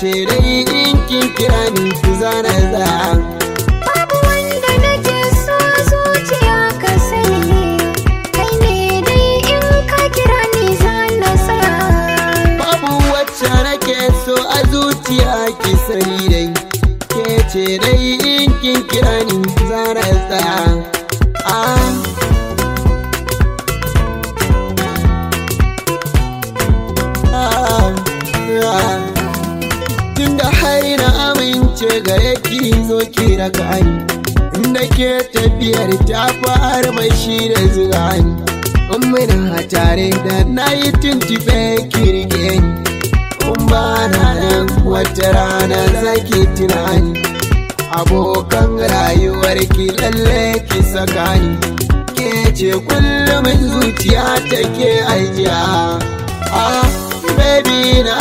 ce dai in kin kira ni ki zana za Babu wanda nake so zuciya ka sani Kai ne dai in ka kira ni zana tsaya babu wacce nake so a zuciya ki sani dai ke ce dai in kin kira ni zana za ah Tunda har na amince gare ki zo ki raka ni Inda ke tafiyar ta fara mai shi da zuga ni In muna tare da na yi tuntube ki rike ni In ba na nan wata rana zaki tunani Abokan rayuwar ki lalle ki saka ni Ke ce kullum zuciya take ajiya Ah, baby na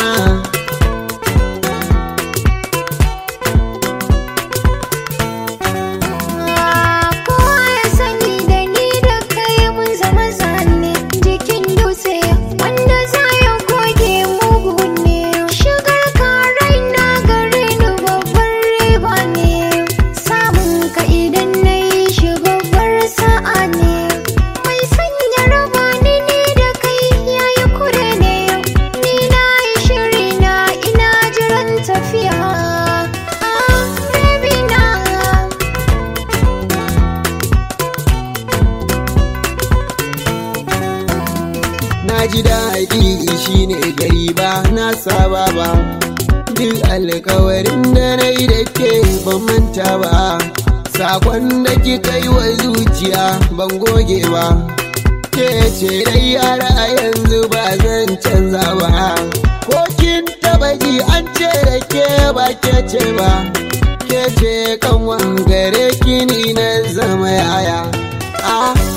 Kowa ya sani da ni da kai mun zama zane jikin dutse wanda za ya goge mugu ne shigar ka raina gare ni babbar riba ne samun ka idan na yi shi babbar sa'a ne mai sanya raba ni ni da kai yayi kure ne ni na yi shiri na ina jiran tafiya ah baby na Na ji daɗi shi ne gari ba na saba ba Duk alkawarin da na yi da ke ban manta ba Sakon da kika yi wa zuciya ban goge ba Ke ce dai yara a yanzu ba zan canza ba Ko kin taba ji an ce da ke ba ke ce ba Ke ce kanwa gare ki ni na zama yaya Ah